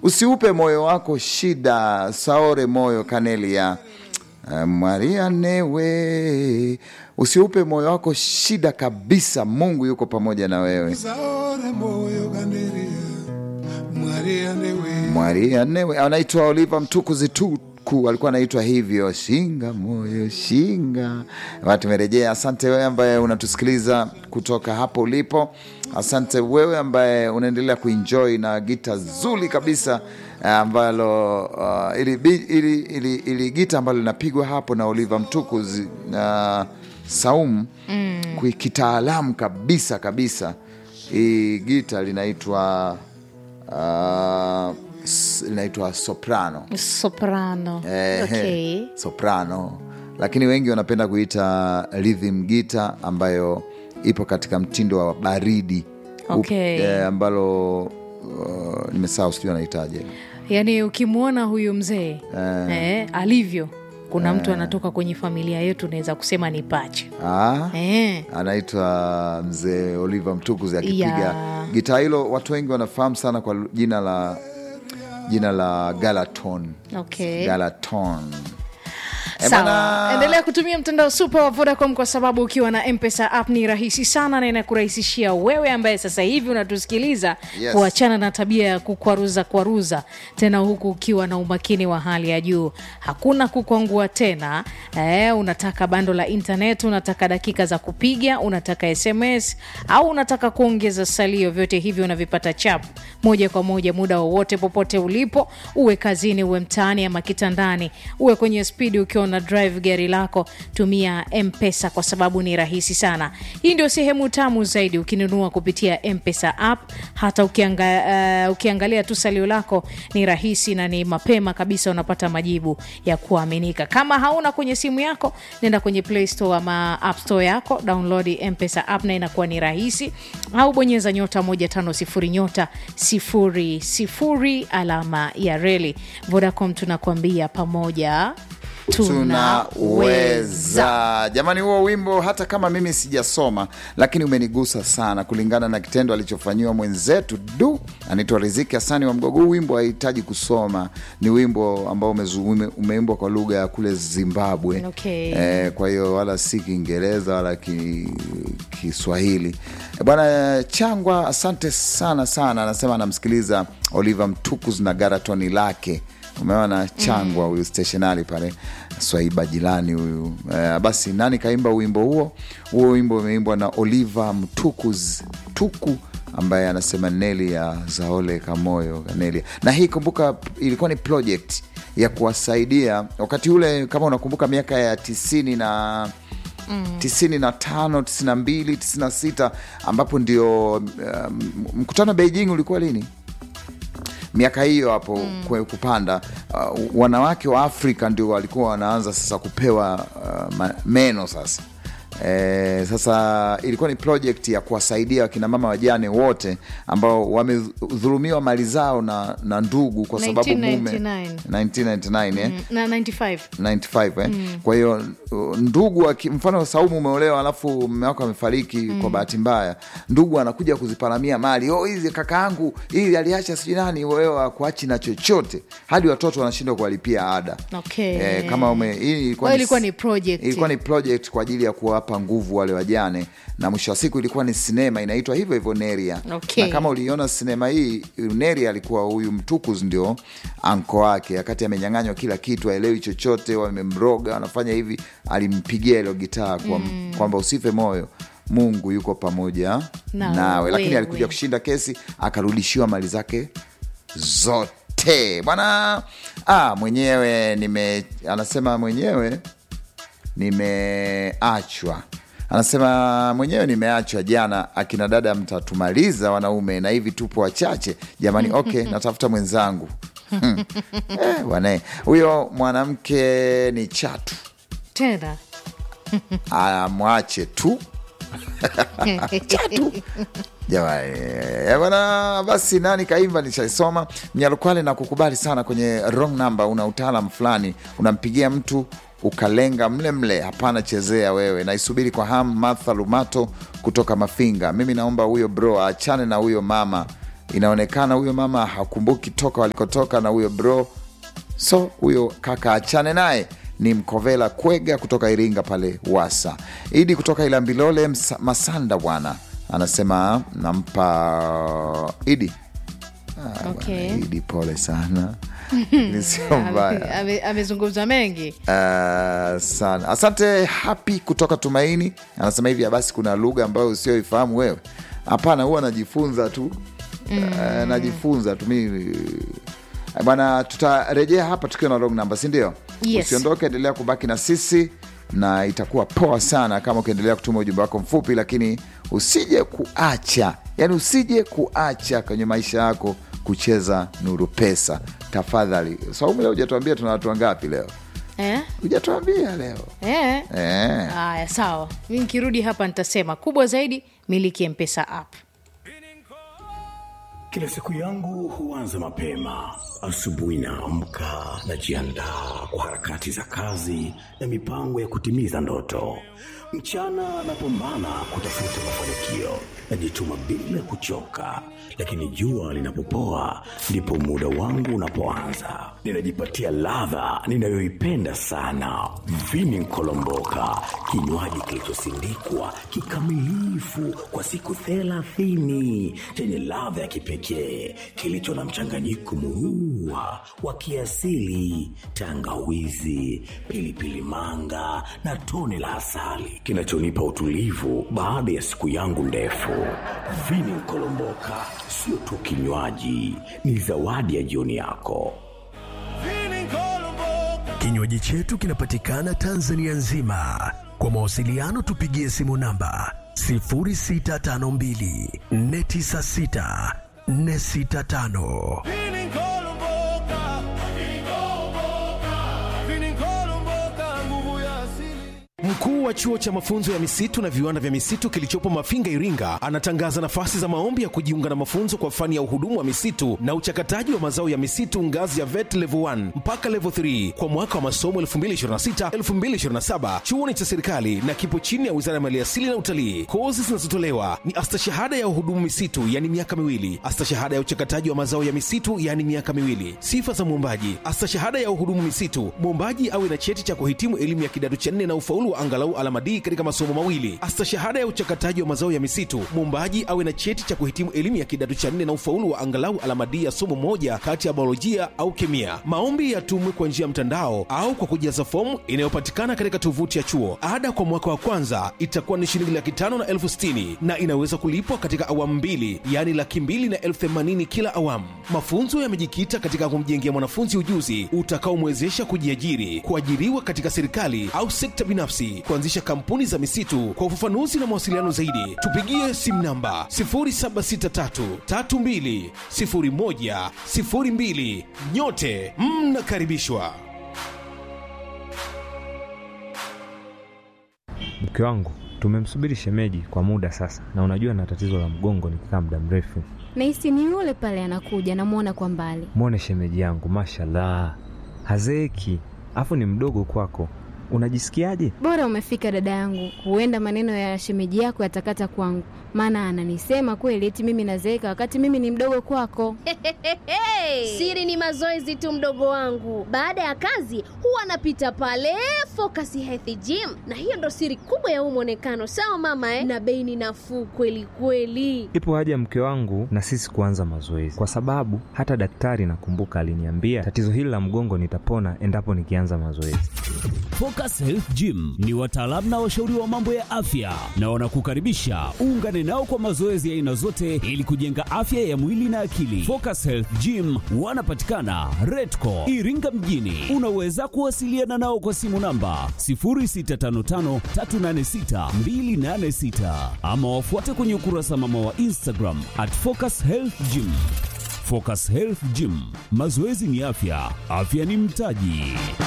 usiupe moyo wako shida saore moyo kanelia Uh, Maria newe usiupe moyo wako shida kabisa. Mungu yuko pamoja na wewe. saore moyo kanderia Maria newe Maria newe anaitwa Oliva Mtukuzi Tuku, alikuwa anaitwa hivyo, shinga moyo shinga. Watu tumerejea. Asante wewe ambaye unatusikiliza kutoka hapo ulipo. Asante wewe ambaye unaendelea kuenjoy na gita zuri kabisa eh, ambalo uh, ili, bi- ili, ili, ili gita ambalo linapigwa hapo na Oliva Mtukuzi na Saumu mm. kitaalamu kabisa kabisa. Hii gita linaitwa uh, s- linaitwa soprano soprano Eh, okay. soprano lakini wengi wanapenda kuita rhythm gita ambayo ipo katika mtindo wa baridi Up- Okay. eh, ambalo uh, nimesahau sijui anahitaje yaani ukimwona huyu mzee eh, alivyo kuna mtu anatoka kwenye familia yetu naweza kusema ni pacha ah, eh. anaitwa mzee Oliver Mtukuzi akipiga Yeah. gitaa hilo. Watu wengi wanafahamu sana kwa jina la jina la Galaton. okay. Galaton. Eh, Sawa, bana- endelea kutumia mtandao super wa Vodacom kwa sababu ukiwa na Mpesa app ni rahisi sana na inakurahisishia wewe ambaye sasa hivi unatusikiliza Yes. kuachana na tabia ya kukwaruza kwaruza, tena huku ukiwa na umakini wa hali ya juu. Hakuna kukwangua tena. Eh, unataka bando la internet, unataka dakika za kupiga, unataka SMS au unataka kuongeza salio, vyote hivyo unavipata chap moja kwa moja muda wowote popote ulipo, uwe kazini, uwe mtaani ama kitandani, uwe kwenye spidi ukiwa una drive gari lako, tumia Mpesa kwa sababu ni rahisi sana. Hii ndio sehemu tamu zaidi ukinunua kupitia Mpesa app. Hata ukianga, uh, ukiangalia tu salio lako ni rahisi na ni mapema kabisa, unapata majibu ya kuaminika. Kama hauna kwenye simu yako, nenda kwenye Play Store ama App Store yako, download Mpesa app na inakuwa ni rahisi, au bonyeza nyota 150 nyota 00 alama ya reli. Vodacom tunakuambia pamoja tunaweza. tunaweza jamani huo wimbo hata kama mimi sijasoma lakini umenigusa sana kulingana na kitendo alichofanyiwa mwenzetu du anaitwa riziki hasani wa mgogo huu wimbo hahitaji kusoma ni wimbo ambao umezu- ume- umeimbwa kwa lugha ya kule zimbabwe Okay. eh, kwa hiyo wala si kiingereza wala ki- kiswahili Eh, bwana changwa asante sana sana anasema anamsikiliza oliver mtukuz na garatoni lake umeona changwa huyu stationari pale swaiba jirani huyu eh, basi nani kaimba wimbo huo huo wimbo umeimbwa na oliver mtukuz tuku ambaye anasema neli ya zaole kamoyo neli na hii kumbuka ilikuwa ni project ya kuwasaidia wakati ule kama unakumbuka miaka ya tisini na tisini na tano tisini na mbili tisini na sita ambapo ndio um, mkutano wa beijing ulikuwa lini miaka hiyo hapo mm. kupanda uh, wanawake wa afrika ndio walikuwa wanaanza sasa kupewa uh, ma- meno sasa E, sasa ilikuwa ni project ya kuwasaidia wakina mama wajane wote ambao wamedhulumiwa mali zao na, na ndugu kwa sababu mume 1999. 1999 eh? na 95 95 eh? kwa hiyo uh, ndugu aki- mfano saumu umeolewa alafu mme wako amefariki kwa bahati mbaya ndugu anakuja kuziparamia mali oh, hizi kakaangu hili aliacha sijui nani wewe akuachi na chochote hadi watoto wanashindwa kuwalipia ada Okay. eh, kama ume, hii ilikuwa, Kwa hiyo ilikuwa ni project. ilikuwa ni project kwa ajili ya kuwapa nguvu wale wajane na mwisho wa siku ilikuwa ni sinema inaitwa hivyo hivyo neria Okay. na kama uliona sinema hii neria alikuwa huyu mtukuz ndio anko wake wakati amenyang'anywa kila kitu aelewi chochote wamemroga wanafanya hivi alimpigia ilo gitaa kwa, kwamba usife moyo mungu yuko pamoja Na nawe lakini wewe. alikuja kushinda kesi akarudishiwa mali zake zote bwana ah, mwenyewe nime anasema mwenyewe nimeachwa anasema mwenyewe nimeachwa jana akina dada mtatumaliza wanaume na hivi tupo wachache jamani okay natafuta mwenzangu Hmm. eh, bwana huyo mwanamke ni chatu tena amwache tu chatu jamani eh, bwana basi nani kaimba nishaisoma mnyalukwale na kukubali sana kwenye wrong number una utaalam fulani unampigia mtu ukalenga mle mle hapana chezea wewe naisubiri kwa ham martha lumato kutoka mafinga mimi naomba huyo bro aachane na huyo mama inaonekana huyo mama hakumbuki toka walikotoka na huyo bro so huyo kaka achane naye ni mkovela kwega kutoka iringa pale wasa idi kutoka ilambilole Msa- masanda bwana anasema nampa idi Ah, Okay. bwana, idi pole sana ni sio mbaya Ame- ame- amezungumza mengi Uh, sana asante happy kutoka tumaini anasema hivi basi kuna lugha ambayo usioifahamu wewe hapana huwa najifunza tu mm. uh, najifunza tu mimi Eh, bwana tutarejea hapa tukiwa na long number si ndio Yes. usiondoke endelea kubaki na sisi na itakuwa poa sana kama ukiendelea kutuma ujumbe wako mfupi lakini usije kuacha yani usije kuacha kwenye maisha yako kucheza nuru pesa tafadhali saumu leo hujatuambia tuna watu wangapi leo eh? hujatuambia leo Eh? eh. haya sawa mi nikirudi hapa nitasema kubwa zaidi miliki mpesa app Kila siku yangu huanza mapema. Asubuhi naamka, najiandaa kwa harakati za kazi na mipango ya kutimiza ndoto. Mchana napambana kutafuta mafanikio, najituma bila kuchoka, lakini jua linapopoa ndipo muda wangu unapoanza. Ninajipatia ladha ninayoipenda sana, vini nkolomboka, kinywaji kilichosindikwa kikamilifu kwa siku thelathini chenye ladha ya kipekee kilicho na mchanganyiko murua wa kiasili, tangawizi, pilipili manga na tone la asali kinachonipa utulivu baada ya siku yangu ndefu. Vini Nkolomboka sio tu kinywaji, ni zawadi ya jioni yako. Kinywaji chetu kinapatikana Tanzania nzima. Kwa mawasiliano tupigie simu namba 0652 496 465. Mkuu wa chuo cha mafunzo ya misitu na viwanda vya misitu kilichopo Mafinga, Iringa, anatangaza nafasi za maombi ya kujiunga na mafunzo kwa fani ya uhudumu wa misitu na uchakataji wa mazao ya misitu ngazi ya VET level 1 mpaka level 3 kwa mwaka wa masomo 2026-2027. Chuo ni cha serikali na kipo chini ya Wizara ya Maliasili na Utalii. Kozi zinazotolewa ni astashahada ya uhudumu misitu, yani miaka miwili, astashahada ya uchakataji wa mazao ya misitu, yani miaka miwili. Sifa za mwombaji: astashahada ya uhudumu misitu, mwombaji awe na cheti cha kuhitimu elimu ya kidato cha nne na ufaulu wa angalau alama D katika masomo mawili. Astashahada ya uchakataji wa mazao ya misitu, mwombaji awe na cheti cha kuhitimu elimu ya kidato cha nne na ufaulu wa angalau alama D ya somo moja kati ya biolojia au kemia. Maombi yatumwe kwa njia ya mtandao au kwa kujaza fomu inayopatikana katika tovuti ya chuo. Ada kwa mwaka wa kwanza itakuwa ni shilingi laki tano na elfu sitini na inaweza kulipwa katika awamu mbili, yaani laki mbili na elfu themanini kila awamu. Mafunzo yamejikita katika kumjengea mwanafunzi ujuzi utakaomwezesha kujiajiri, kuajiriwa katika serikali au sekta binafsi, kuanzisha kampuni za misitu. Kwa ufafanuzi na mawasiliano zaidi, tupigie simu namba 0763320102. Nyote mnakaribishwa. Mke wangu tumemsubiri shemeji kwa muda sasa, na unajua na tatizo la mgongo nikikaa muda mrefu. Nahisi ni yule pale anakuja, namwona kwa mbali. Mwone shemeji yangu, mashallah, hazeeki, afu ni mdogo kwako. Unajisikiaje? Bora umefika dada yangu, huenda maneno ya shemeji yako yatakata kwangu, maana ananisema kweli eti mimi nazeeka wakati mimi ni mdogo kwako. Siri ni mazoezi tu, mdogo wangu. Baada ya kazi huwa anapita pale Focus Health Gym, na hiyo ndo siri kubwa ya huu mwonekano. Sawa mama eh? Na bei ni nafuu kweli kweli. Ipo haja mke wangu na sisi kuanza mazoezi, kwa sababu hata daktari nakumbuka aliniambia tatizo hili la mgongo nitapona endapo nikianza mazoezi. Focus Health Gym ni wataalamu na washauri wa mambo ya afya na wanakukaribisha uungane nao kwa mazoezi ya aina zote ili kujenga afya ya mwili na akili. Focus Health Gym wanapatikana Redco Iringa mjini. Unaweza kuwasiliana nao kwa simu namba 0655386286 ama wafuate kwenye ukurasa mama wa Instagram at Focus Health Gym. Focus Health Gym, mazoezi ni afya, afya ni mtaji.